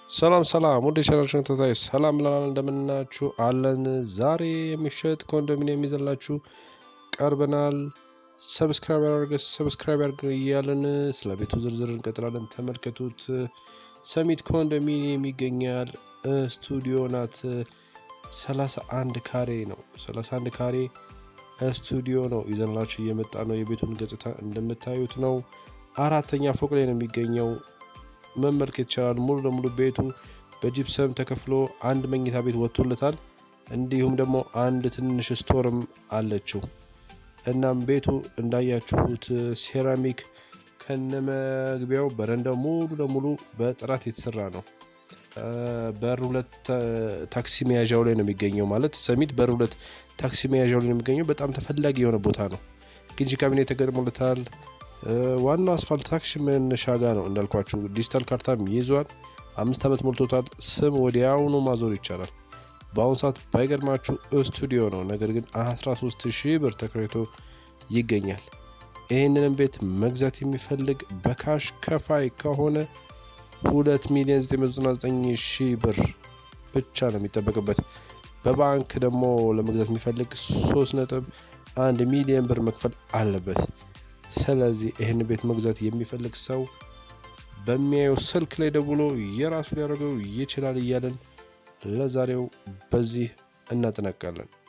ሰላም ሰላም ወደ ቻናላችን ተከታታይ ሰላም ብለናል። እንደምናችሁ አለን። ዛሬ የሚሸጥ ኮንዶሚኒየም ይዘላችሁ ቀርበናል። ሰብስክራይብ ያደርገ ሰብስክራይብ ያደርግ እያለን ስለ ቤቱ ዝርዝር እንቀጥላለን። ተመልከቱት። ሰሚት ኮንዶሚኒየም ይገኛል። ስቱዲዮ ናት። 31 ካሬ ነው። 31 ካሬ ስቱዲዮ ነው ይዘንላችሁ እየመጣ ነው። የቤቱን ገጽታ እንደምታዩት ነው። አራተኛ ፎቅ ላይ ነው የሚገኘው። መመልከት ይቻላል። ሙሉ ለሙሉ ቤቱ በጂፕሰም ተከፍሎ አንድ መኝታ ቤት ወጥቶለታል። እንዲሁም ደግሞ አንድ ትንሽ ስቶርም አለችው። እናም ቤቱ እንዳያችሁት ሴራሚክ ከነመግቢያው በረንዳው ሙሉ ለሙሉ በጥራት የተሰራ ነው። በር ሁለት ታክሲ መያዣው ላይ ነው የሚገኘው። ማለት ሰሚት በር ሁለት ታክሲ መያዣው ላይ ነው የሚገኘው። በጣም ተፈላጊ የሆነ ቦታ ነው። ግንጂ ካቢኔ ተገጥሞለታል። ዋናው አስፋልት ታክሲ መነሻ ጋ ነው እንዳልኳችሁ። ዲጂታል ካርታም ይዟል። አምስት ዓመት ሞልቶታል። ስም ወዲያውኑ ማዞር ይቻላል። በአሁኑ ሰዓት ባይገርማችሁ ስቱዲዮ ነው፣ ነገር ግን 13 ሺህ ብር ተከራይቶ ይገኛል። ይህንንም ቤት መግዛት የሚፈልግ በካሽ ከፋይ ከሆነ 2 ሚሊዮን 999 ሺህ ብር ብቻ ነው የሚጠበቅበት። በባንክ ደግሞ ለመግዛት የሚፈልግ 3 ነጥብ 1 ሚሊዮን ብር መክፈል አለበት። ስለዚህ ይህን ቤት መግዛት የሚፈልግ ሰው በሚያየው ስልክ ላይ ደውሎ የራሱ ሊያደርገው ይችላል እያለን ለዛሬው በዚህ እናጠናቃለን።